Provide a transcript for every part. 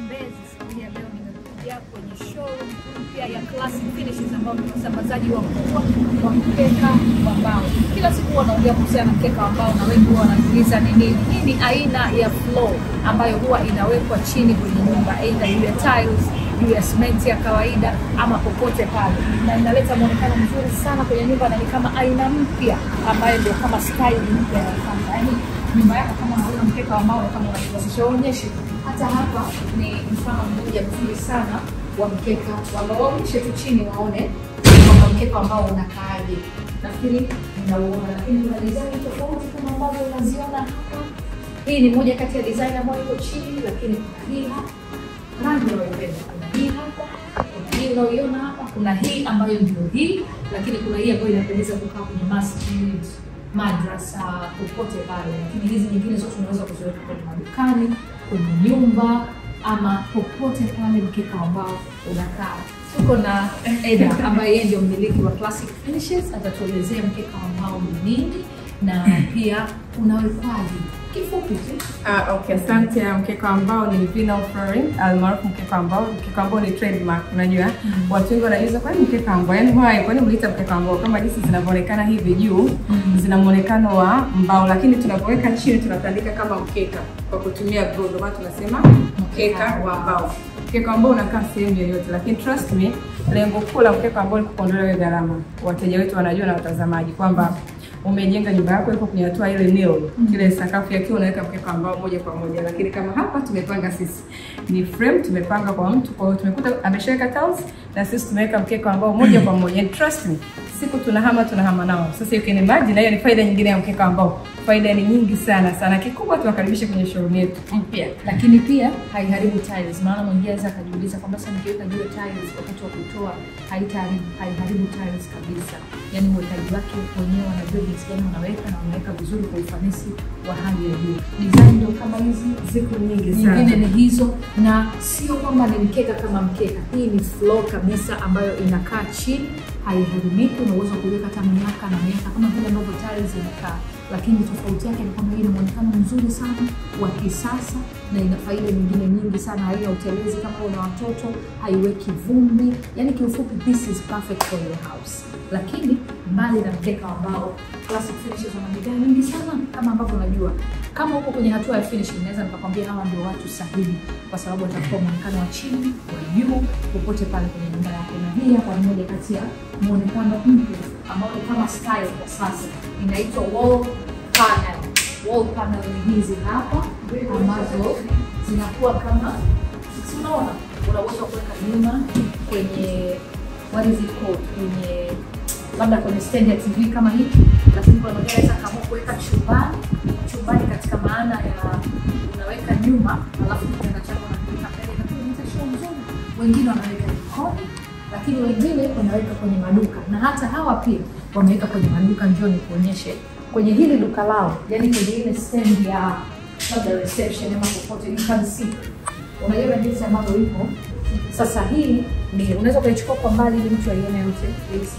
Mbezi. Siku ya leo nimekuja kwenye showroom mpya ya Classic Finishes ambao ni wasambazaji wakubwa wa mkeka wa mbao. Kila siku huwa naongea kuhusiana na mkeka wa mbao na wengi huwa wananiuliza ni nini. Hii ni aina ya floor ambayo huwa inawekwa chini kwenye nyumba, aidha iwe tiles, iwe simenti ya kawaida ama popote pale, na inaleta muonekano mzuri sana kwenye nyumba na ni kama aina mpya ambayo ndio kama style mpya ya kwanza. Yaani nyumba yako kama hauna mkeka wa mbao kama unakiwazisha uonyeshe. Hata hapa ni mfano mmoja mzuri sana wa mkeka wa mbao. Waonyeshe tu chini waone kwamba mkeka ambao unakaaje. Nafikiri mnauona, lakini kuna design tofauti kama ambavyo unaziona hapa. Hii ni moja kati ya design ambayo iko chini, lakini kuna hii hapa rangi unayoipenda. Kuna hii hapa, kuna hii unaoiona hapa, kuna hii ambayo ndio hii, lakini kuna hii ambayo inapendeza kukaa kwenye masjid, madrasa, popote pale. Lakini hizi nyingine zote unaweza kuziweka kwenye madukani, kwenye nyumba ama popote pale mkeka ambao unakaa. Tuko na Eda ambaye yeye ndio mmiliki wa Classic Finishes, atatuelezea mkeka ambao ni nini na pia unawekwaje kifupi tu. Ah, okay, asante. Mkeka ambao ni vinyl flooring almaarufu mkeka ambao, mkeka ambao ni trademark. Unajua watu wengi wanajiuliza kwani mkeka ambao, yani why, kwani mliita mkeka ambao? Kama jinsi zinavyoonekana hivi juu zina muonekano wa mbao, lakini tunapoweka chini tunatandika kama mkeka kwa kutumia glue, ndio maana tunasema mkeka wa mbao. Mkeka ambao unakaa sehemu yoyote, lakini trust me, lengo kuu la mkeka ambao ni kuondolea hiyo gharama. Wateja wetu wanajua na watazamaji kwamba umejenga nyumba yako iko kwenye hatua ile nil kile sakafu yake unaweka mkeka ambao moja kwa moja, lakini kama hapa tumepanga sisi ni frame tumepanga kwa mtu, kwa hiyo tumekuta ameshaweka tiles na sisi tumeweka mkeka ambao moja kwa moja. And trust me, siku tunahama tunahama nao. Sasa you can imagine, hiyo ni faida nyingine ya mkeka ambao, faida ni nyingi sana sana. Kikubwa tuwakaribishe kwenye showroom yetu mpya. lakini pia haiharibu tiles. Maana mwingine anaweza akajiuliza kwamba sasa nikiweka juu ya tiles wakati wa kutoa haitaharibu haiharibu tiles kabisa. Yani uwekaji wake wenyewe wanajua jinsi gani unaweka na unaweka vizuri kwa ufanisi wa hali ya juu. Design ndio kama hizi Ziko nyingi sana. nyingine ni hizo, na sio kwamba ni mkeka kama mkeka. Hii ni floor kabisa ambayo inakaa chini, haiharibiki. Una uwezo wa kuiweka hata miaka na miaka kama vile ambavyo tiles inakaa, lakini tofauti yake ni kwamba hii ni muonekano mzuri sana wa kisasa na ina faida nyingine nyingi sana. Haina utelezi kama una watoto, haiweki vumbi. Yani kiufupi, this is perfect for your house. Lakini mbali na mkeka ambao Classic Finishes wana bidhaa nyingi sana kama ambavyo unajua kama uko kwenye hatua ya finishing, naweza nikakwambia hawa ndio watu sahihi, kwa sababu watakupa muonekano wa chini, wa juu, popote pale kwenye nyumba yako. Na hii hapa ni moja kati ya muonekano mpya ambao ni kama style kwa sasa, inaitwa wall panel. Wall panel ni hizi hapa ambazo zinakuwa kama, si unaona, unaweza kuweka nyuma kwenye what is it called, kwenye labda kwenye stand ya TV kama hiki, lakini kuna mwingine anaweza kaamua kuweka chumbani, chumbani katika maana ya unaweka nyuma, alafu kitanda chako unakiweka mbele, lakini inaita show nzuri. Wengine wanaweka jikoni, lakini wengine wanaweka kwenye maduka, na hata hawa pia wameweka kwenye maduka. Njoo nikuonyeshe kwenye hili duka lao, yani kwenye ile stand ya labda reception ama popote, you can see, unaiona jinsi ambavyo ipo sasa. Hii ni unaweza ukaichukua kwa mbali ili mtu aione yote please.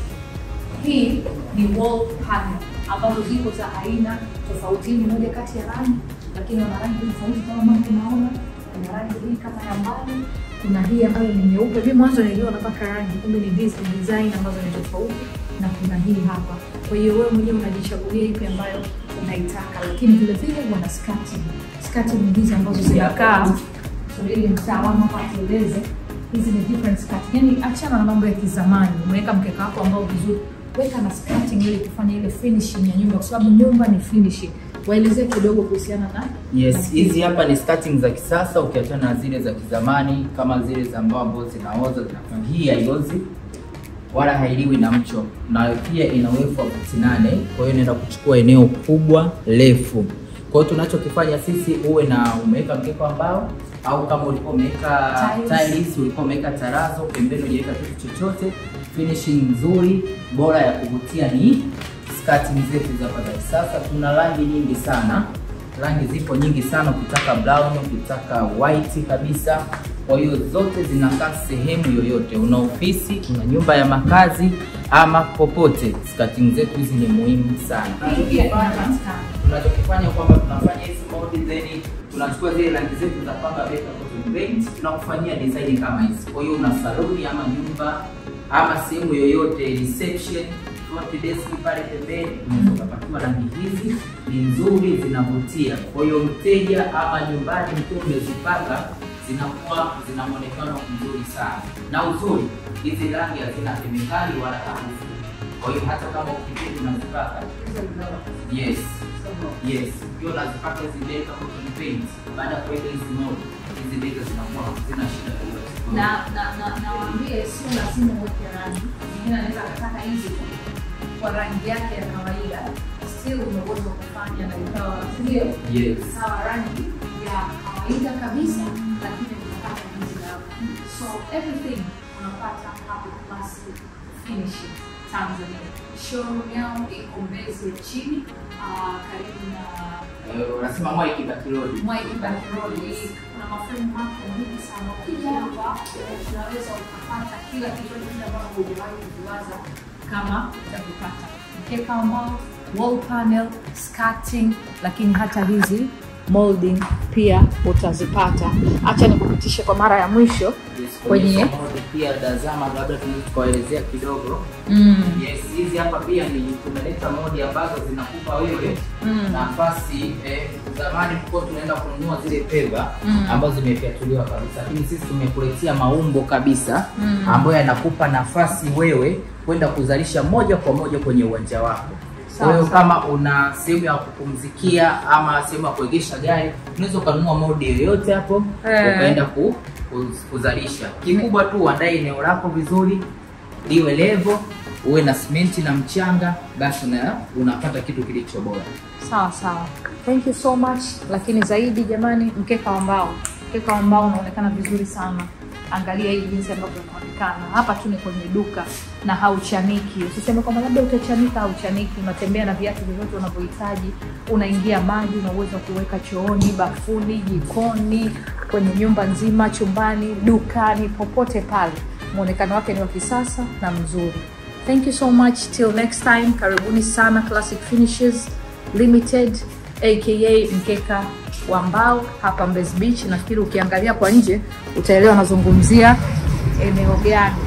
Hii ni wall panel ambazo ziko za aina tofauti. Hii ni moja kati ya rangi, lakini wana rangi tofauti kama ambavyo unaona. Kuna rangi hii kama ya mbali, kuna hii ambayo ni nyeupe. Mimi mwanzo niliona mpaka rangi, kumbe ni hizi design ambazo ni tofauti, na kuna hii hapa. Kwa hiyo wewe mwenyewe unajichagulia ipi ambayo unaitaka, lakini vile vile wana skati. Skati ni hizi ambazo zinakaa subiri mtaalamu hapa atueleze hizi ni different skirt. Yani achana na mambo ya kizamani, umeweka mkeka wako ambao vizuri, weka na skirting ili kufanya ile finishing ya nyumba, kwa sababu nyumba ni finishing. Waelezee kidogo kuhusiana na Yes, hizi hapa ni starting za kisasa ukiachana na zile za kizamani kama zile za mbao ambazo zinaoza zinafanya. Hii haiozi wala hailiwi na mcho, na pia ina urefu wa futi nane, kwa hiyo inaenda kuchukua eneo kubwa refu. Kwa hiyo tunachokifanya sisi, uwe na umeweka mkeka wa mbao au kama ulikuwa umeweka Tiles. tiles, ulikuwa umeweka tarazo pembeni, hujaweka kitu chochote, finishing nzuri bora ya kuvutia ni skirting zetu za hapa za kisasa. Tuna rangi nyingi sana, rangi zipo nyingi sana, ukitaka brown, ukitaka white kabisa. Kwa hiyo zote zinakaa sehemu yoyote, una ofisi, una nyumba ya makazi ama popote, skirting zetu hizi ni muhimu sana. hii pia inapatikana. Tunachokifanya kwamba tunafanya hizi modi then tunachukua zile rangi zetu za pamba beta cotton paint tunakufanyia design kama hizi. Kwa hiyo una saloni ama nyumba ama sehemu yoyote reception front desk pale pembeni, unaweza ukapatiwa rangi hizi, ni nzuri, zinavutia. Kwa hiyo mteja ama nyumbani mkiwa umezipaka zinakuwa zina muonekano mzuri sana, na uzuri hizi rangi hazina kemikali wala harufu. Kwa hiyo hata kama ukipindi unazipaka yes yes, ukiwa unazipaka hizi beta cotton paint, baada ya kuweka hizi mold, hizi beta zinakuwa hazina shida yoyote. na na na nawaambie sio lazima uweke rangi mwingine anaweza akataka hizi tu kwa rangi yake ya kawaida still una uwezo wa kufanya na ikawa ndio Yes. sawa rangi ya kawaida kabisa lakini unapata hizi hapa so everything unapata hapo classic finishing Tanzania showroom yao iko Mbezi ya chini ah, karibu na Eh, unasema Mwai Kibaki Road. Mwai Kibaki Road. Kuna maframe mapya mengi sana. Ukija hapa unaweza ukapata kila kitu kile ambacho hujawahi kuviwaza kama utakipata. Mkeka ambao wall panel, skirting, lakini hata hizi molding pia utazipata. Acha nikupitishe kwa mara ya mwisho Yes, Kwenye- kwenye mode pia tazama, labda tunaweza tukaelezea kidogo. mm. Yes, hizi hapa pia ni tumeleta modi ambazo zinakupa wewe Mm. nafasi eh, zamani tulikuwa tunaenda kununua zile peva Mm. ambazo zimefyatuliwa kabisa, lakini sisi tumekuletea maumbo kabisa Mm. ambayo yanakupa nafasi wewe kwenda kuzalisha moja kwa moja kwenye uwanja wako. Kwa Sawa, hiyo sawa. kama una sehemu ya kupumzikia ama sehemu ya kuegesha gari, unaweza ukanunua modi yoyote hapo Eh. ukaenda ku, ku, kuzalisha. Kikubwa tu uandae eneo lako vizuri, liwe levo, uwe na simenti na mchanga, basi una, unapata kitu kilicho bora. Sawa sawa, thank you so much. Lakini zaidi jamani, mkeka wa mbao, mkeka wa mbao unaonekana vizuri sana. Angalia hii jinsi ambavyo unaonekana hapa tu, ni kwenye duka na hauchaniki. Usiseme kwamba labda utachanika, hauchaniki. Unatembea na viatu vyovyote unavyohitaji, unaingia maji, una uwezo wa kuweka chooni, bafuni, jikoni, kwenye nyumba nzima, chumbani, dukani, popote pale. Muonekano wake ni wa kisasa na mzuri. Thank you so much. Till next time, karibuni sana Classic Finishes Limited aka mkeka wa mbao hapa Mbezi Beach. Nafikiri ukiangalia kwa nje utaelewa nazungumzia eneo gani.